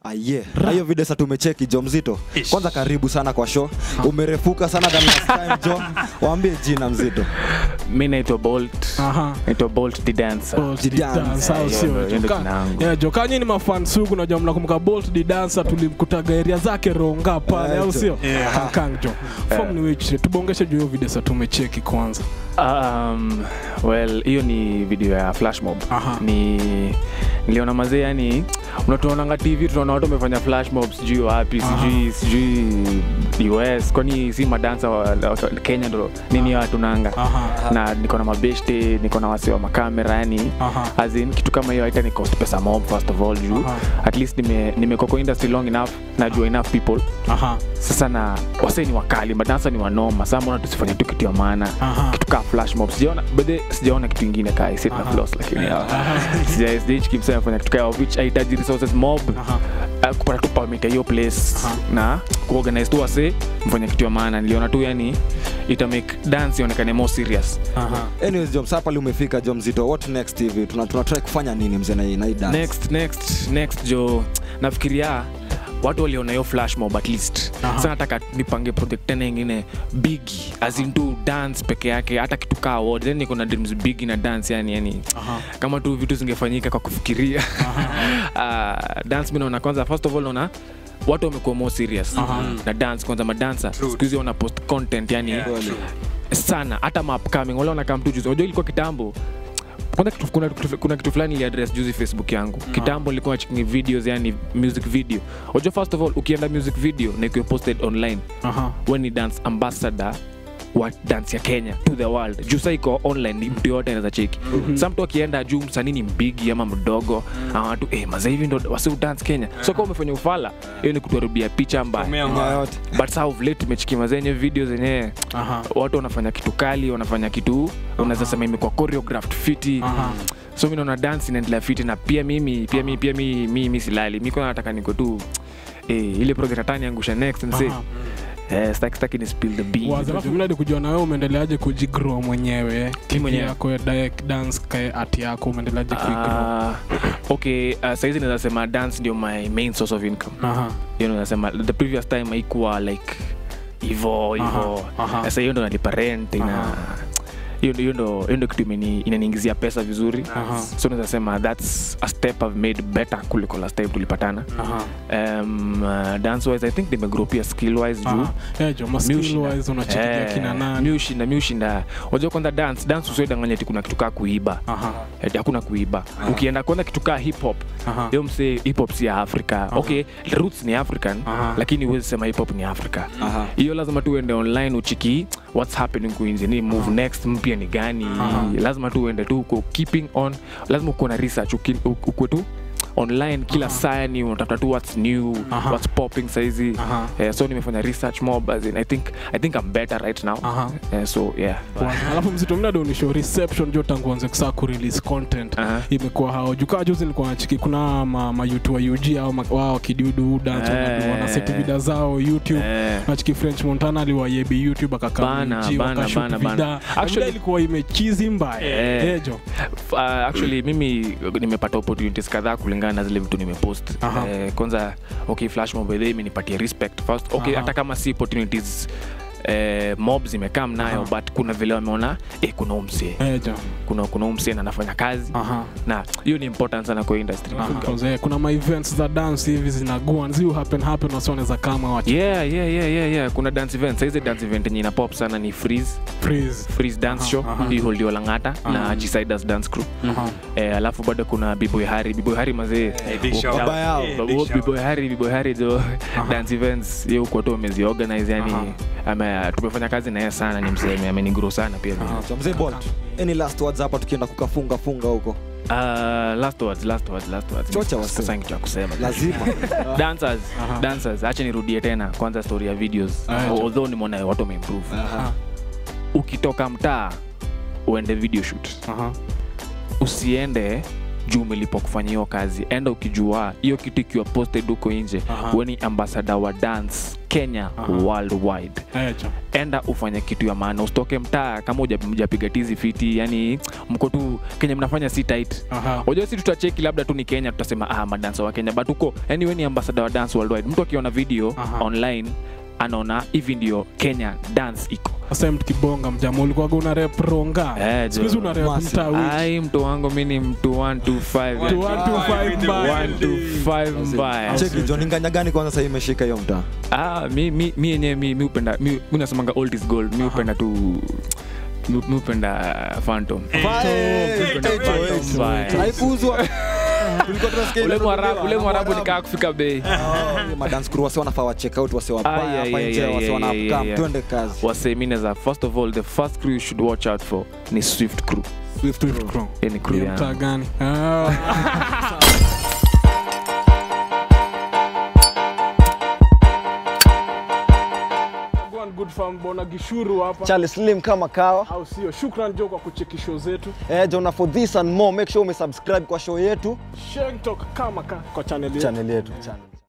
aye na hiyo video sasa tumecheki jo mzito kwanza karibu sana kwa show umerefuka sana than last time jo waambie jina mzito mi naitwa bolt Aha. naitwa bolt the dancer Bolt the Dance. Dancer, au Eh, sio? hiyo ndo- hiyo ndo Joka- jina yangu. Yeah, jokanyi ni mafan sugu najua mnakumbuka bolt the dancer tulimkutaga area zake ronga pale Eh, au jo. sio Yeah. kankang jo fom ni wichi tubongeshe juu hiyo video sa tumecheki kwanza um, well hiyo ni video ya flash mob Aha. ni niliona mazee yani unatuonanga tv tunaona watu wamefanya flash mob sijui wapi Aha. sijui sijui us kwani si madansa wa, wa kenya ndo nini watu nanga Aha. na niko na mabeshte niko na wasi wa makamera yani Aha. as in kitu kama hiyo haita ni cost pesa mob first of all juu Aha. at least nime- nimekuwa kwa industry long enough najua enough people Aha. sasa na wasee ni wakali madansa ni wanoma saa mbona tusifanye tu kitu ya maana Aha. kitu kaa flash mob sijaona bedhe sijaona kitu ingine kaa sit na Aha. floss lakini sija stage kimsa nafanya kitu kaa which haitaji resources mob Aha. uh, kupata tu permit ya hiyo place Aha. na kuorganize tu wase mfanya kitu ya maana niliona tu yani ita make dance ionekane more serious Aha. anyways jo msaa pale umefika jo mzito what next hivi tuna, tuna try kufanya nini mzee na hii- na hii dance next next next jo nafikiria watu waliona hiyo flash mob at least Aha. sa nataka nipange project tena ingine bigi azintu dance peke yake hata kitu kaa award then niko na dreams bigi na dance yani yani Aha. kama tu vitu zingefanyika kwa kufikiria uh, dance mi naona kwanza first of all naona watu wamekuwa more serious Aha. na dance kwanza madansa siku hizi wana post content yani Kweli. sana hata maupcoming wale wanakaa mtu juzi unajua ilikuwa kitambo kwanza kitu, kuna, kitu- kuna kitu fulani iliadress juzi facebook yangu kitambo nilikuwa checking videos yani music video unajua first of all ukienda music video na ikiwa posted online Aha. we ni dance ambassador wa dance ya kenya to the world juu sa iko online ni mtu yoyote anaweza cheki mm-hmm. sa mtu akienda juu msanii ni mbigi ama mdogo mm. watu eh, maza hivi ndo wasiu dance kenya so kama umefanya ufala hiyo ni kutuharibia picha mbaya Nya yote but saa of late tumechikima zenye video zenyewe Aha. watu wanafanya kitu kali wanafanya kitu unaweza sema imekuwa choreographed fiti Aha. so mi naona dance inaendelea fiti na pia mimi pia mi pia mi, mi, mi silali mi kwanza nataka niko tu eh, ile project hata niangusha next and say Aha. eh, staki staki ni spill the beans Wazi, alafu mnadi kujua na wewe umeendeleaje kujigrow mwenyewe kiki mwenyewe. yako ya direct dance kae art yako umeendeleaje kuigrow Uh, okay uh, saizi naweza sema dance ndio my main source of income Aha. hiyo naweza sema the previous time haikuwa like hivo hivo Aha, aha. sasa hiyo ndo nalipa rent ina Aha. hiyo ndo- hiyo ndo hiyo ndo kitu imeni- inaniingizia pesa vizuri Aha. so naweza sema thats a step i've made better kuliko last time tulipatana Aha. um, uh, dance wise i think nimegrow pia skill wise juu Aha. Eh, jo, ma Mi skill ushinda. wise unachekilia Eh, kina mi nani ushinda mi ushinda wajua kwanza dance dance usiodanganya ti kuna kitu kaa kuiba Aha. Eti hakuna kuiba ukienda kwanza kitu kaa hip hop Aha. hiyo msee hip hop si ya afrika okay roots ni african Aha. lakini huwezi sema hip hop ni afrika Aha. hiyo lazima tu uende online uchiki what's happening kuinje ni move next mpya ni gani Aha. lazima tu uende tu uko keeping on lazima ukuwe na research uki- u- ukuwe tu online kila saa ni unatafuta tu what's new Aha. what's popping saizi Aha. Eh, so nimefanya research mob as in, I think I think I'm better right now Aha. Eh, so yeah Wazi. alafu mzito mnadi unisho reception jo tangu anze kusaa kurelease content Aha. imekuwa hao jukaa juzi nilikuwa nachiki kuna ma, ma YouTube wa UG au ma- wao kidudu dance Eh. wanadu wanaseti vida zao YouTube Eh. nachiki French Montana aliwayebi YouTube akakaa Bana, UG, bana, wakashoot bana, vida. bana. Na vida Actually- ilikuwa imechizi mbaya Eh. Eh, jo uh, actually mimi nimepata opportunities kadhaa kulingana na zile vitu nimepost Aha. eh, kwanza okay flash mob by the way imenipatia respect first okay Aha. hata kama si opportunities eh, mob zimekaa nayo Aha. but kuna vile wameona eh, kuna umse Eh, jo kuna kuna umse na anafanya kazi Aha. na hiyo ni important sana kwa industry Aha. Because, eh, kuna ma events za dance hivi zinagua zi happen happen wasioneza kama wachi yeah, yeah, yeah, yeah, yeah. kuna dance event saizi dance event yenye ina pop sana ni freeze freeze freeze dance Aha, show aha. hii holdio langata Aha. na G-Siders dance crew Aha. eh, alafu bado kuna biboy hari biboy hari mazee big shout. Baba yao. Eh, big shout. biboy hari biboy hari jo dance events ye huko tu ameziorganize yani ame, tumefanya kazi naye sana ni mseme amenigro sana pia So, mzee bolt any last words hapa tukienda kukafunga funga huko uh, last words last words last words Chocha wase. sasa kitu ya kusema lazima dancers Aha. dancers acha nirudie tena kwanza story ya videos Acha. although nimeona watu wameimprove Aha. ukitoka mtaa uende video shoot Aha. usiende juu umelipa kufanya hiyo kazi enda ukijua hiyo kitu ikiwa posted huko nje Aha. we ni ambassador wa dance kenya Aha. worldwide Eh, cha. enda ufanye kitu ya maana usitoke mtaa kama huja- hujapiga tizi fiti yani mko tu kenya mnafanya si tight Aha. unajua si tutacheki labda tu ni kenya tutasema ah madansa wa kenya but huko yani we ni ambassador wa dance worldwide mtu akiona video Aha. online anaona hivi ndio kenya dance iko Sasa mkibonga mjama ulikuwaga una rep ronga Eh, siku hizi jo. una rep Massive. mtaa wiki. ai mtu wangu mi ni mtu 125 Tu one, two, five, mbaya. 125 mbaya cheki jo ni nganya gani kwanza sahii imeshika hiyo mtaa ah mi mi mi yenyewe mi mi upenda mi mi nasemanga old is gold mi upenda tu mi mi upenda phantom Mbaya. haikuuzwa Tulikuwa tunasikia ule ile mwarabu ule tunaambiwa, mwarabu Mwarabu. nikaa kufika bei Ah, madance crew wase wanafaa wa check out wase Ah, wabaya yeah, hapa yeah, nje yeah, wase yeah, wana yeah, come yeah. twende kazi wasemineza first of all the first crew you should watch out for ni swift crew Swift Swift crew. Crown. Hiyo ni crew Hiyo mtaa yangu gani Ah. Go and good farm bona gishuru hapa Charles Slim kama kawa au sio shukran jo kwa kucheki show zetu eh, Jona for this and more make sure umesubscribe kwa show yetu Sheng Talk kama ka kwa channel yetu channel yetu channel.